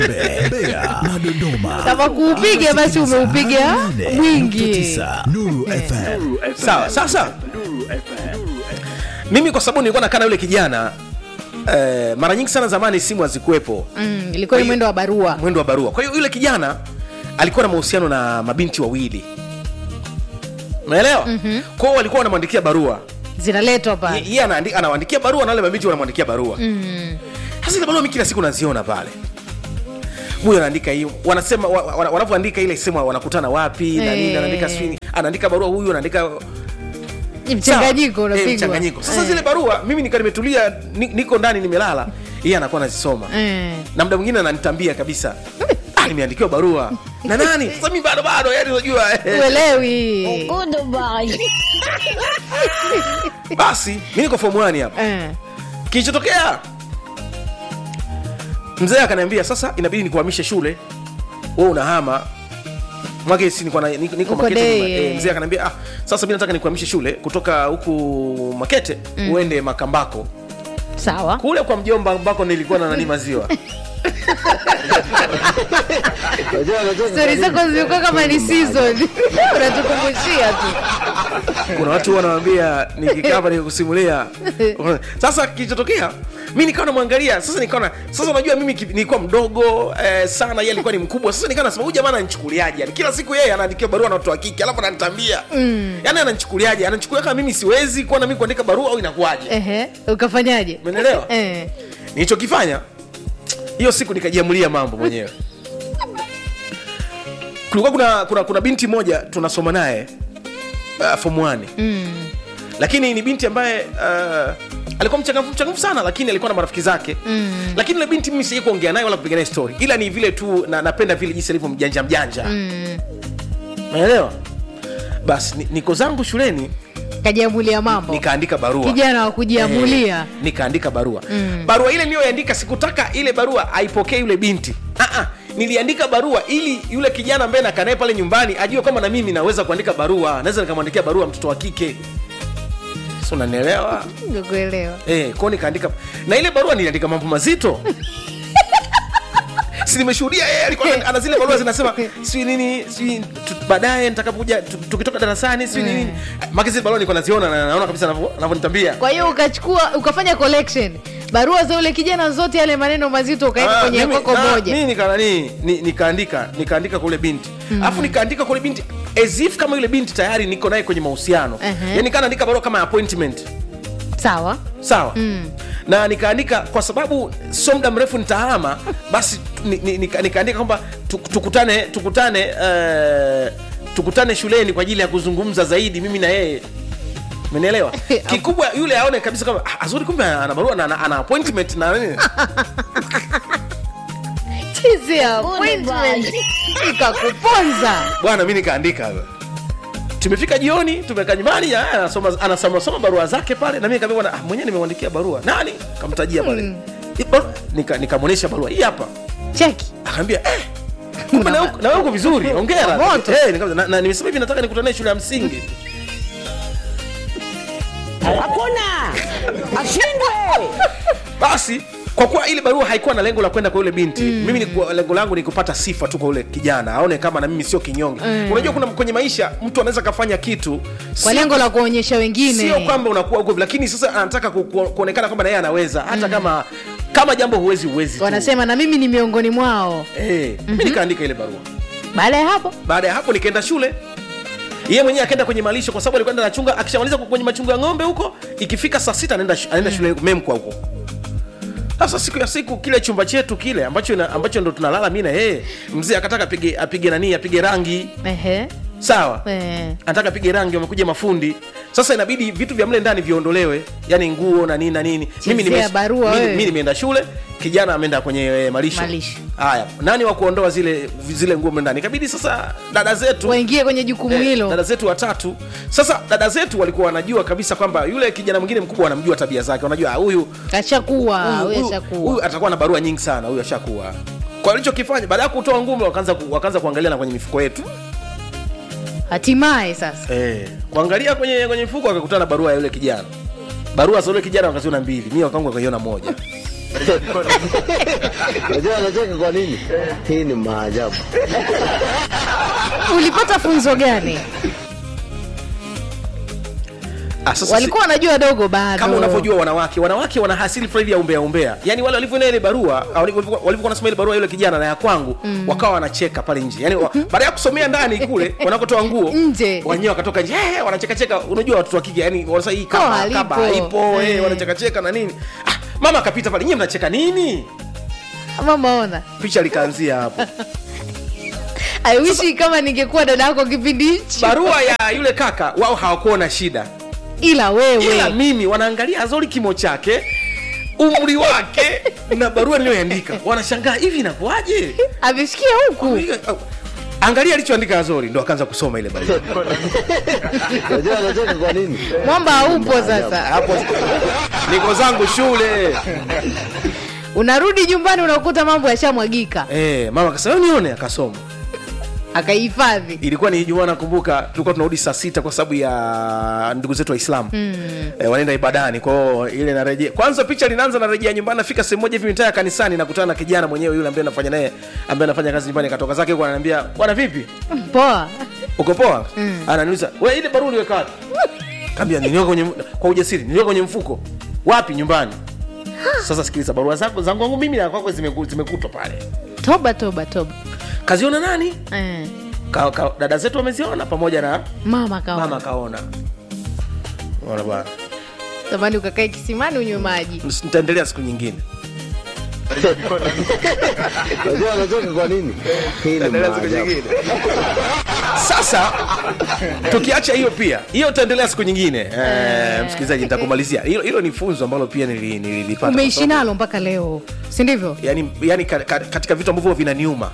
Mbe- Mbeya na Dodoma. Kama kuupiga basi umeupiga mwingi. 9 Nuru FM. sawa sasa mimi kwa sababu nilikuwa nakaa na yule kijana eh, mara nyingi sana zamani simu hazikuwepo Mm, ilikuwa ni mwendo wa barua mwendo wa barua kwa hiyo yule kijana alikuwa na mahusiano na mabinti wawili unaelewa mm-hmm. kwao walikuwa wanamwandikia barua zinaletwa Ye- pale yeye anaandi- anawaandikia barua na wale mabinti wanamwandikia barua sasa ile barua mi kila siku naziona pale huyu anaandika hii wanasema wa- wa- wanavyoandika ile sema wanakutana wapi na nini Eh. anaandika sijui anaandika barua huyu anaandika Ni mchanganyiko Sawa. Eh, unapigwa mchanganyiko sasa Eh. zile barua mimi nikaa nimetulia ni- niko ndani nimelala yeye anakuwa anazisoma Eh. na muda mwingine ananitambia kabisa ah, nimeandikiwa barua na nani sasa mi bado bado yani unajua eh. uelewi basi mi niko form 1 hapa Eh. kilichotokea mzee akaniambia sasa inabidi nikuhamishe shule we unahama mwake si niko na- niko niko Uko makete day, nyuma. Eh, eh. mzee akaniambia ah, sasa mi nataka nikuhamishe shule kutoka huku makete uende makambako sawa kule kwa mjomba ambako nilikuwa na nani maziwa stori zako zilikuwa kama ni season unatukumbushia tu kuna watu wanawambia nikikaa hapa nikikusimulia sasa kilichotokea mi nikawa namwangalia sasa nikaona sasa unajua mimi ki- nilikuwa mdogo eh, sana yeye alikuwa ni mkubwa sasa nikawa nasema huyu jamaa ananichukuliaje yani kila siku yeye anaandikia barua na watu wa kike alafu ananitambia mm. yani ananichukuliaje ananichukulia kama mimi siwezi kuwa na mimi kuandika barua au inakuwaje Ehe, ukafanyaje umeelewa Eh. nilichokifanya hiyo siku nikajiamulia mambo mwenyewe kulikuwa kuna, kuna, kuna binti moja tunasoma naye uh, form 1 Mm. lakini ni binti ambaye uh, alikuwa mchangamfu mchangamfu sana lakini alikuwa na marafiki zake mm. lakini ile binti mimi sijai kuongea naye wala kupiga naye story ila ni vile tu na, napenda vile jinsi alivyo mjanja mjanja Mm. naelewa basi ni- niko zangu shuleni kajiamulia mambo nikaandika barua kijana wa kujiamulia Eh, nikaandika barua mm. barua ile niliyoandika sikutaka ile barua aipokee yule binti Ah-ah, niliandika barua ili yule kijana ambaye nakaa naye pale nyumbani ajue kwamba na mimi naweza kuandika barua naweza nikamwandikia barua mtoto wa kike so unanielewa kuelewa Eh, kwao nikaandika na ile barua niliandika mambo mazito si nimeshuhudia yeye alikuwa ana- ana zile barua zinasema sijui nini sijui tu- baadaye nitakapokuja tu- tukitoka darasani sijui nini maki zile barua nilikuwa naziona na naona kabisa anavyo- anavyonitambia kwa hiyo ukachukua ukafanya collection barua za ule kijana zote yale maneno mazito ukaweka Ah, kwenye mimi- kwako ah, moja mimi nika nani ni- nikaandika nikaandika kwa ule binti alafu nikaandika kwa ule binti as if kama yule binti tayari niko naye kwenye mahusiano Ehe. yani kaa naandika barua kama appointment sawa sawa na nikaandika kwa sababu sio muda mrefu nitahama basi ni- ni- nika- nikaandika kwamba tu- tukutane tukutane eh, tukutane shuleni kwa ajili ya kuzungumza zaidi mimi na yeye umenielewa kikubwa yule aone kabisa kama "Ah, azuri kumbe ana barua na ana, ana appointment na nini Chizi ya appointment ikakuponza bwana mi nikaandika tumefika jioni tumekaa nyumbani ya, anasoma anasoma soma barua zake pale na mimi nikamwambia bwana ah, mwenyewe nimemwandikia barua nani kamtajia pale Hii barua- nika nikamwonyesha barua hii hapa cheki akaambia eh, kumbe na wewe- na wewe uko vizuri hongera Moto. eh, nikamwambia, na, na nimesema hivi nataka nikutane shule ya msingi hakuna ashindwe basi kwa kuwa ile barua haikuwa na lengo la kwenda kwa yule binti mm. mimi ni- lengo langu ni kupata sifa tu kwa yule kijana aone kama na mimi sio kinyonge mm. unajua kuna kwenye maisha mtu anaweza kafanya kitu kwa sio- lengo la kuonyesha wengine sio kwamba unakuwa uko lakini sasa anataka ku, ku, kuonekana kwamba na yeye anaweza hata kama kama jambo huwezi huwezi tu. wanasema na mimi ni miongoni mwao eh, mi nikaandika ile barua baada ya hapo baada ya hapo nikaenda shule yeye mwenyewe akaenda kwenye malisho kwa sababu alikuwa anaenda anachunga akishamaliza kwenye machungo ya ng'ombe huko ikifika saa sita anaenda sh- anaenda shule memkwa huko sasa siku ya siku kile chumba chetu kile ambacho ina, ambacho ndo tunalala mi na yeye mzee akataka apige apige nani apige rangi Ehe. sawa Eh. anataka apige rangi wamekuja mafundi sasa inabidi vitu vya mle ndani viondolewe yani nguo na nini na nini mimi Chezea nime- barua mimi- wewe. mimi nimeenda shule kijana ameenda kwenye eh, malisho Malisho. haya nani wa kuondoa zile zile nguo mle ndani ikabidi sasa dada zetu waingie kwenye jukumu Eh, hilo dada zetu watatu sasa dada zetu walikuwa wanajua kabisa kwamba yule kijana mwingine mkubwa wanamjua tabia zake wanajua ah, huyu ashakuwa huyu- huyu huyu- ashakuwa huyu atakuwa na barua nyingi sana huyu ashakuwa kwa alichokifanya baada ya kutoa ngume wakaanza ku, wakaanza kuangalia na kwenye mifuko yetu hatimaye sasa eh, kuangalia kwenye kwenye mfuko wakakutana na barua ya yule kijana barua za yule kijana wakaziona mbili mi wakangu wakaiona moja Unajua anacheka kwa nini? Hii ni maajabu. ulipata funzo gani Ah, sasa si- walikuwa wanajua dogo bado kama unavyojua wanawake wanawake wana hasili fulani ya umbea umbea yani wale walivyoona ile barua au walivyokuwa walivyokuwa wanasoma ile barua yule kijana na ya kwangu mm. wakawa wanacheka pale nje yani wa, baada ya kusomea ndani kule wanakotoa nguo Nje. wenyewe wakatoka nje hey, wanacheka cheka unajua watoto wa kike yani wanasema hii kaba halipo. kaba ipo hey, Eh. wanacheka cheka na nini ah, mama akapita pale nyinyi mnacheka nini mama ona picha likaanzia hapo I wish kama ningekuwa dada yako kipindi hichi barua ya yule kaka wao hawakuona shida ila ila wewe mimi wanaangalia azori kimo chake umri wake na barua niliyoandika wanashangaa hivi inakuwaje amefikia huku angalia alichoandika azori ndo akaanza kusoma ile barua Unajua anacheka kwa nini? mwamba haupo sasa hapo niko zangu shule unarudi nyumbani unakuta mambo yashamwagika eh, mama akasema "Hebu nione akasoma akaihifadhi ilikuwa ni ijumaa nakumbuka tulikuwa tunarudi saa sita kwa sababu ya ndugu zetu waislamu mm. e, wanaenda ibadani kwao ile narejea kwanza picha linaanza narejea nyumbani nafika sehemu moja hivi mitaa ya kanisani nakutana na kijana mwenyewe yule ambaye nafanya naye ambaye anafanya kazi nyumbani katoka zake huko ananiambia bwana vipi poa uko poa mm. ananiuliza we ile barua uliweka wapi kaambia niliweka kwenye kwa ujasiri niliweka kwenye mfuko wapi nyumbani sasa sikiliza barua zako zangu wangu mimi na kwako zimeku- zimekutwa pale toba toba toba kaziona nani eh. ka, ka, dada zetu wameziona pamoja na mama kawa mama kaona ona bwana tamani ukakae kisimani unywe maji nitaendelea siku nyingine Unajua anacheka kwa nini? Hii ni Nitaendelea siku maajabu. nyingine sasa tukiacha hiyo pia hiyo utaendelea siku nyingine eh, msikilizaji nitakumalizia hilo hilo ni funzo ambalo pia nili- nililipata umeishi Kwa sababu- nalo mpaka leo si ndivyo yani, yani ka, ka, katika vitu ambavyo vinaniuma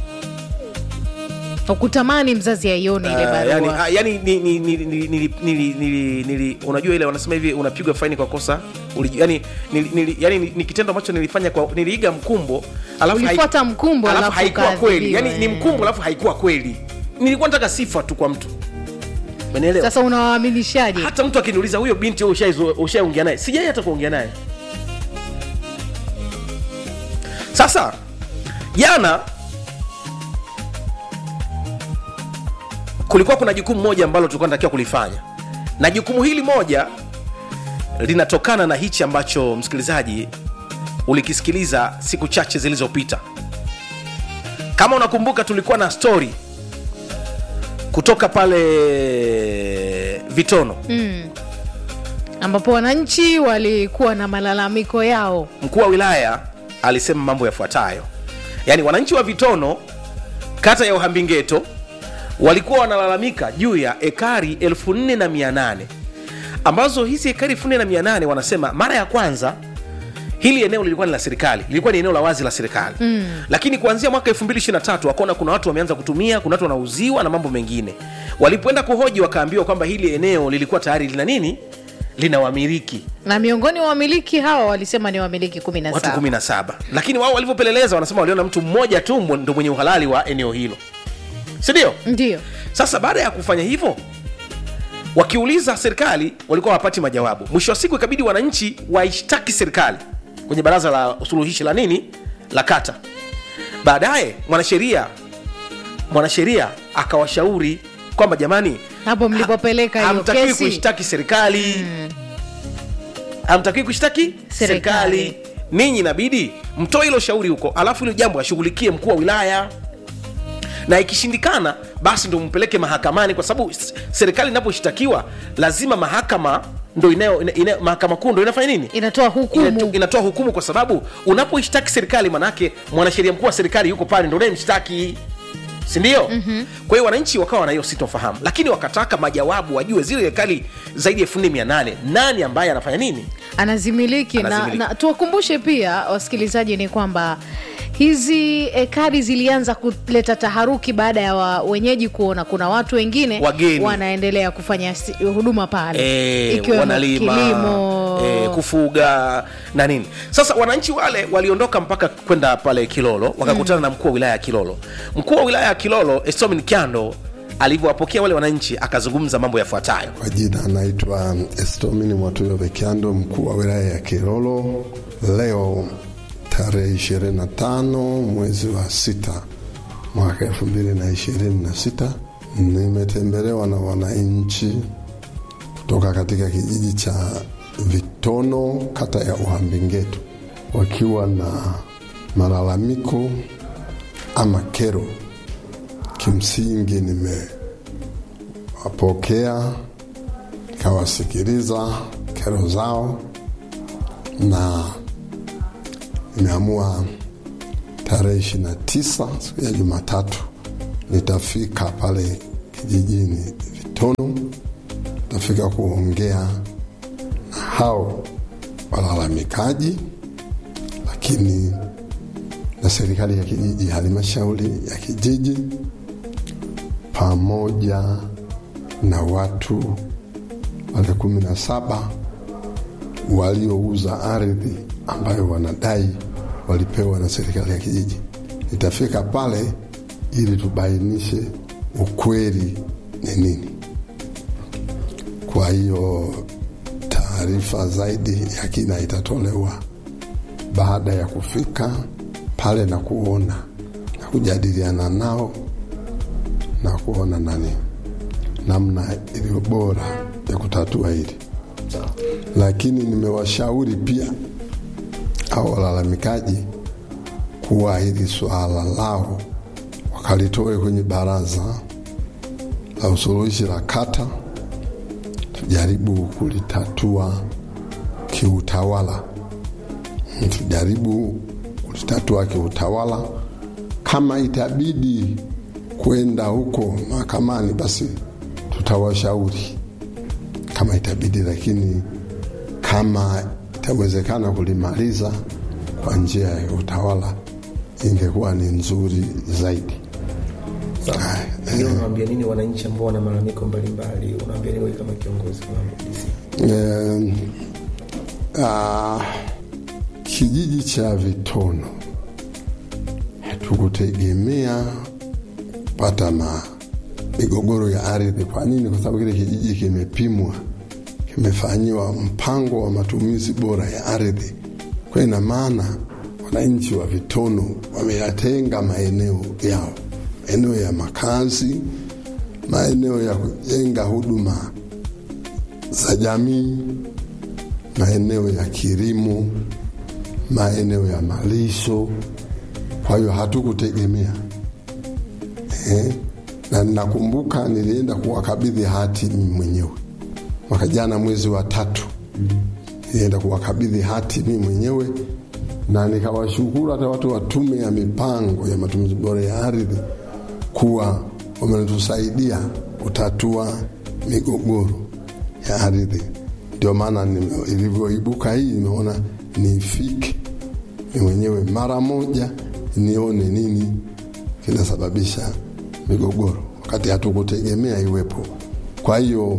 ukutamani mzazi aione ile Uh, barua yani, ah, yani ni, ni, ni, ni, ni, ni, ni, ni, ni, unajua ile wanasema hivi unapigwa faini kwa kosa uliji, yani, ni, ni, yani ni, ni kitendo ambacho nilifanya kwa niliiga mkumbo alafu hai- Ulifuata mkumbo, alafu alafu haikuwa ukaadhibiwa, kweli yani ni eh. mkumbo alafu haikuwa kweli nilikuwa nataka sifa tu kwa mtu Umenielewa? sasa unawaaminishaje hata mtu akiniuliza huyo binti wewe ushaizo- ushaongea naye sijai hata kuongea naye sasa jana kulikuwa kuna jukumu moja ambalo tulikuwa tunatakiwa kulifanya na jukumu hili moja linatokana na hichi ambacho msikilizaji ulikisikiliza siku chache zilizopita kama unakumbuka tulikuwa na story kutoka pale vitono ambapo wananchi walikuwa na malalamiko yao mkuu wa wilaya alisema mambo yafuatayo yaani wananchi wa vitono kata ya uhambingeto walikuwa wanalalamika juu ya ekari 4800 ambazo hizi ekari 4800 wanasema mara ya kwanza hili eneo lilikuwa ni la serikali lilikuwa ni eneo la wazi la serikali mm. lakini kuanzia mwaka 223 wakaona kuna watu wameanza kutumia kuna watu wanauziwa na mambo mengine walipoenda kuhoji wakaambiwa kwamba hili eneo lilikuwa tayari lina nini lina wamiliki na miongoni mwa wamiliki hawa walisema ni wamiliki kumi na watu saba 17 lakini wao walivyopeleleza wanasema waliona mtu mmoja tu mmo- ndo mwenye uhalali wa eneo hilo sindio ndio sasa baada ya kufanya hivyo wakiuliza serikali walikuwa hawapati majawabu mwisho wa siku ikabidi wananchi waishtaki serikali kwenye baraza la usuluhishi la nini la kata baadaye mwanasheria mwanasheria akawashauri kwamba jamani hapo mlipopeleka hiyo hamtakiwi kesi kuishtaki serikali hamtakiwi kuishtaki Serikali. serikali ninyi inabidi mtoe hilo shauri huko alafu hilo jambo ashughulikie mkuu wa wilaya na ikishindikana basi ndo mpeleke mahakamani kwa sababu s- serikali inaposhtakiwa lazima mahakama ndo inayo, ina, ina, mahakama kuu ndo inafanya nini inatoa hukumu Inato- inatoa hukumu kwa sababu unapoishtaki serikali manake mwanasheria mkuu wa serikali yuko pale ndo unayemshtaki sindio mm-hmm. kwa hiyo wananchi wakawa na hiyo sitofahamu lakini wakataka majawabu wajue zile ekari zaidi ya elfu nne mia nane nani ambaye anafanya nini anazimiliki, Anazimiliki. Na, na tuwakumbushe pia wasikilizaji ni kwamba hizi ekari zilianza kuleta taharuki baada ya wa, wenyeji kuona kuna watu wengine Wageni. wanaendelea kufanya si- huduma pale e, ikiwemo wanalima kilimo e, kufuga na nini sasa wananchi wale waliondoka mpaka kwenda pale kilolo wakakutana na mkuu wa wilaya ya kilolo mkuu wa wilaya ya kilolo estomin kyando alivyowapokea wale wananchi akazungumza mambo yafuatayo Kwa jina anaitwa Estomini Mwatuyo Vekiando, mkuu wa wilaya ya Kilolo. Leo tarehe 25 mwezi wa sita mwaka 2026 nimetembelewa na wananchi kutoka katika kijiji cha Vitono, kata ya Uhambengetu, wakiwa na malalamiko ama kero. Kimsingi nimewapokea nikawasikiliza kero zao na nimeamua tarehe ishirini na tisa siku ya Jumatatu nitafika pale kijijini Vitono, nitafika kuongea na hao walalamikaji, lakini na serikali ya kijiji, halmashauri ya kijiji, pamoja na watu wale kumi na saba waliouza ardhi ambayo wanadai walipewa na serikali ya kijiji. Nitafika pale ili tubainishe ukweli ni nini. Kwa hiyo taarifa zaidi ya kina itatolewa baada ya kufika pale na kuona na kujadiliana nao na kuona nani namna iliyo bora ya kutatua hili, lakini nimewashauri pia au walalamikaji kuwa hili suala lao wakalitoe kwenye baraza la usuluhishi la kata, tujaribu kulitatua kiutawala, tujaribu kulitatua kiutawala. Kama itabidi kwenda huko mahakamani, basi tutawashauri kama itabidi, lakini kama itawezekana kulimaliza kwa njia ya utawala ingekuwa ni nzuri zaidi. Pengine unawaambia nini wananchi ambao wana malalamiko mbalimbali? Unawaambia nini wewe kama kiongozi wa DC? Eh, ah, kijiji cha Vitono hatukutegemea kupata ma migogoro ya ardhi. Kwa nini? Kwa sababu kile kijiji kimepimwa, kimefanyiwa mpango wa matumizi bora ya ardhi. Kwa ina maana wananchi wa Vitono wameyatenga maeneo yao, maeneo ya makazi, maeneo ya kujenga huduma za jamii, maeneo ya kilimo, maeneo ya malisho. Kwa hiyo hatukutegemea eh, na nakumbuka nilienda kuwakabidhi hati mimi mwenyewe mwaka jana mwezi wa tatu, nilienda kuwakabidhi hati mimi mwenyewe na nikawashukuru hata watu wa tume ya mipango ya matumizi bora ya ardhi kuwa wamentusaidia kutatua migogoro ya ardhi. Ndio maana nime- ilivyoibuka hii, nimeona nifike ni mwenyewe mara moja nione nini kinasababisha migogoro, wakati hatukutegemea iwepo. Kwa hiyo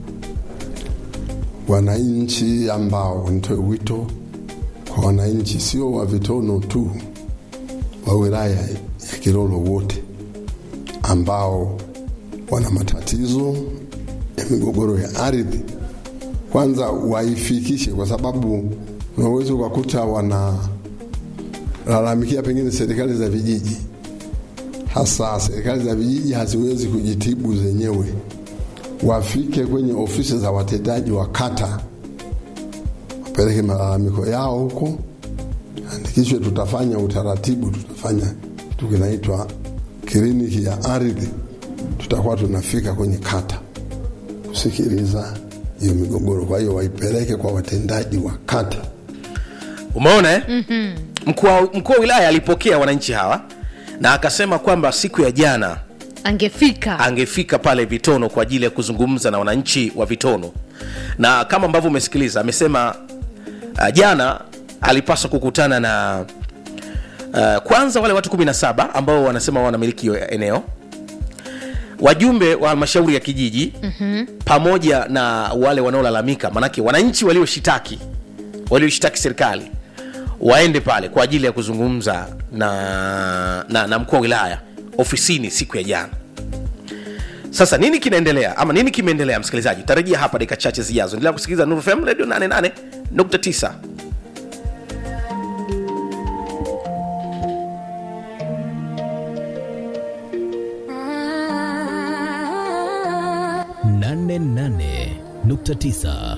wananchi ambao, nitoe wito kwa wananchi, sio wa Vitono tu, wa wilaya ya Kilolo wote ambao wana matatizo ya migogoro ya ardhi, kwanza waifikishe, kwa sababu unaweza ukakuta wanalalamikia pengine serikali za vijiji, hasa serikali za vijiji haziwezi kujitibu zenyewe. Wafike kwenye ofisi za watendaji wa kata, wapeleke malalamiko yao huko, andikishwe. Tutafanya utaratibu, tutafanya kitu kinaitwa kliniki ya ardhi. Tutakuwa tunafika kwenye kata kusikiliza hiyo migogoro. Kwa hiyo waipeleke kwa watendaji wa kata. umeona eh? mkuu wa- mkuu wa wilaya alipokea wananchi hawa na akasema kwamba siku ya jana angefika angefika pale Vitono kwa ajili ya kuzungumza na wananchi wa Vitono, na kama ambavyo umesikiliza amesema uh, jana alipaswa kukutana na uh, kwanza wale watu 17 ambao wanasema wanamiliki hiyo eneo, wajumbe wa halmashauri ya kijiji mm-hmm. pamoja na wale wanaolalamika, manake wananchi walioshitaki walioshitaki serikali waende pale kwa ajili ya kuzungumza na, na, na mkuu wa wilaya ofisini siku ya jana. Sasa nini kinaendelea ama nini kimeendelea, msikilizaji? Tarajia hapa dakika chache zijazo. Endelea kusikiliza Nuru FM Radio 88.9. 88.9